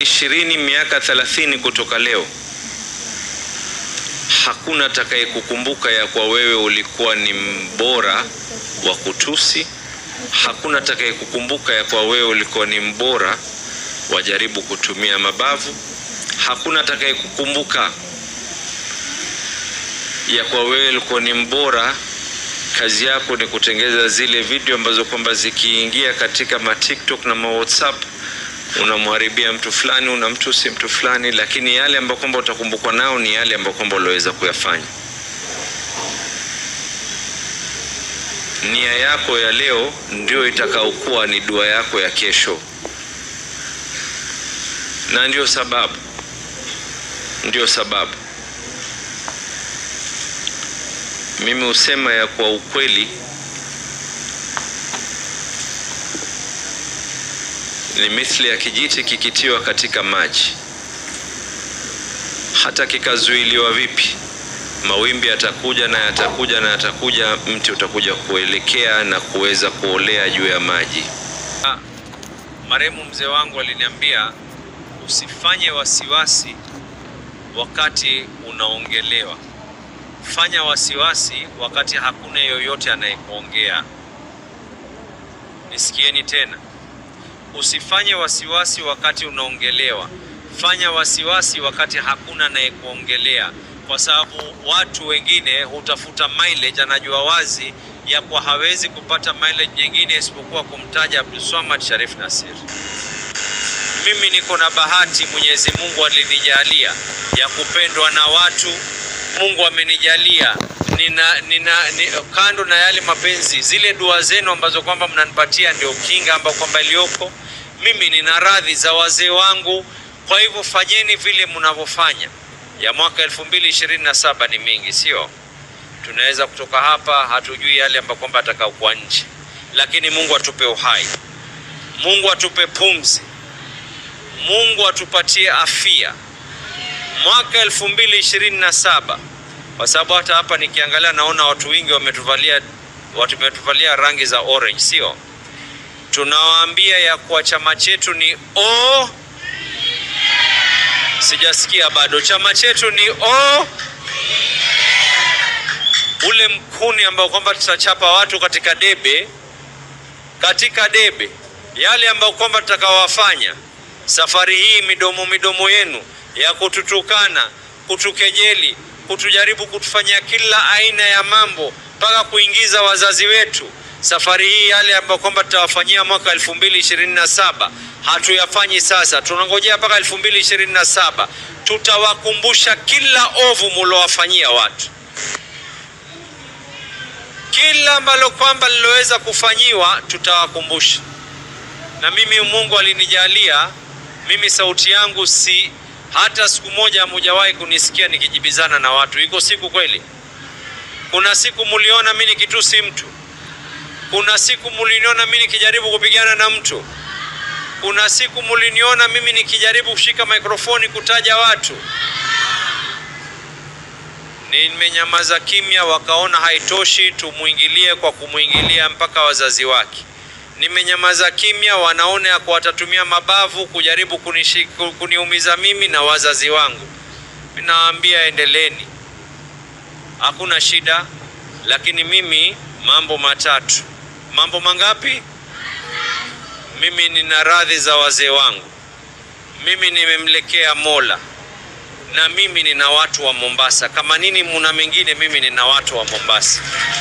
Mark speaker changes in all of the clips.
Speaker 1: ishirini miaka thelathini kutoka leo, hakuna atakayekukumbuka ya kwa wewe ulikuwa ni mbora wa kutusi. Hakuna atakayekukumbuka ya kwa wewe ulikuwa ni mbora wajaribu kutumia mabavu. Hakuna atakayekukumbuka ya kwa wewe ulikuwa ni mbora, kazi yako ni kutengeza zile video ambazo kwamba zikiingia katika ma TikTok na ma WhatsApp unamharibia mtu fulani, unamtusi mtu fulani, lakini yale ambayo kwamba utakumbukwa nao ni yale ambayo kwamba uliweza kuyafanya. Nia yako ya leo ndio itakaokuwa ni dua yako ya kesho, na ndio sababu ndio sababu mimi husema ya kwa ukweli ni mithli ya kijiti kikitiwa katika maji, hata kikazuiliwa vipi, mawimbi yatakuja na yatakuja na yatakuja, mti utakuja kuelekea na kuweza kuolea juu ya maji. Marehemu mzee wangu aliniambia usifanye wasiwasi wakati unaongelewa, fanya wasiwasi wakati hakuna yoyote anayekuongea. Nisikieni tena, usifanye wasiwasi wakati unaongelewa, fanya wasiwasi wakati hakuna anayekuongelea, kwa sababu watu wengine hutafuta mileage. Anajua wazi ya kwa hawezi kupata mileage nyingine isipokuwa kumtaja Abdulswamad Sharif Nassir. Mimi niko na bahati, Mwenyezi Mungu alinijalia ya kupendwa na watu. Mungu amenijalia nina, nina, ni, kando na yale mapenzi, zile dua zenu ambazo kwamba mnanipatia ndio kinga ambayo kwamba iliyoko. Mimi nina radhi za wazee wangu, kwa hivyo fanyeni vile mnavyofanya. Ya mwaka 2027 ni mingi, sio? Tunaweza kutoka hapa, hatujui yale ambayo kwamba atakaokuwa nje, lakini Mungu atupe uhai, Mungu atupe pumzi, Mungu atupatie afya mwaka 2027 kwa sababu hata hapa nikiangalia naona watu wengi wametuvalia watu wametuvalia rangi za orange, sio? Tunawaambia ya kuwa chama chetu ni o, sijasikia bado. Chama chetu ni o, ule mkuni ambao kwamba tutachapa watu katika debe, katika debe, yale ambayo kwamba tutakawafanya safari hii, midomo midomo yenu ya kututukana, kutukejeli, kutujaribu kutufanyia kila aina ya mambo mpaka kuingiza wazazi wetu. Safari hii yale ambayo kwamba tutawafanyia mwaka 2027 hatuyafanyi sasa, tunangojea mpaka 2027. Tutawakumbusha kila ovu mulowafanyia watu, kila ambalo kwamba liloweza kufanyiwa tutawakumbusha. Na mimi Mungu alinijalia mimi, sauti yangu si hata siku moja hamujawahi kunisikia nikijibizana na watu. Iko siku kweli? Kuna siku muliona mimi nikitusi mtu? Kuna siku muliniona mimi nikijaribu kupigana na mtu? Kuna siku muliniona mimi nikijaribu kushika mikrofoni kutaja watu? Nimenyamaza kimya, wakaona haitoshi, tumuingilie kwa kumwingilia mpaka wazazi wake. Nimenyamaza kimya, wanaona ya kwa watatumia mabavu kujaribu kunishi, kuniumiza mimi na wazazi wangu. Ninawaambia endeleeni, hakuna shida, lakini mimi mambo matatu. Mambo mangapi? Mimi nina radhi za wazee wangu, mimi nimemlekea Mola, na mimi nina watu wa Mombasa. Kama nini muna mengine, mimi nina watu wa Mombasa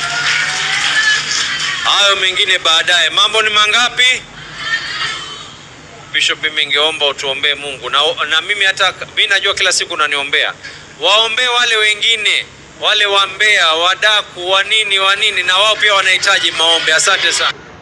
Speaker 1: hayo mengine baadaye. Mambo ni mangapi? Bishop, mimi ningeomba utuombee Mungu na, na mimi hata mimi najua kila siku unaniombea, waombee wale wengine wale wambea wadaku wa nini wa nini, na wao pia wanahitaji maombi. Asante sana.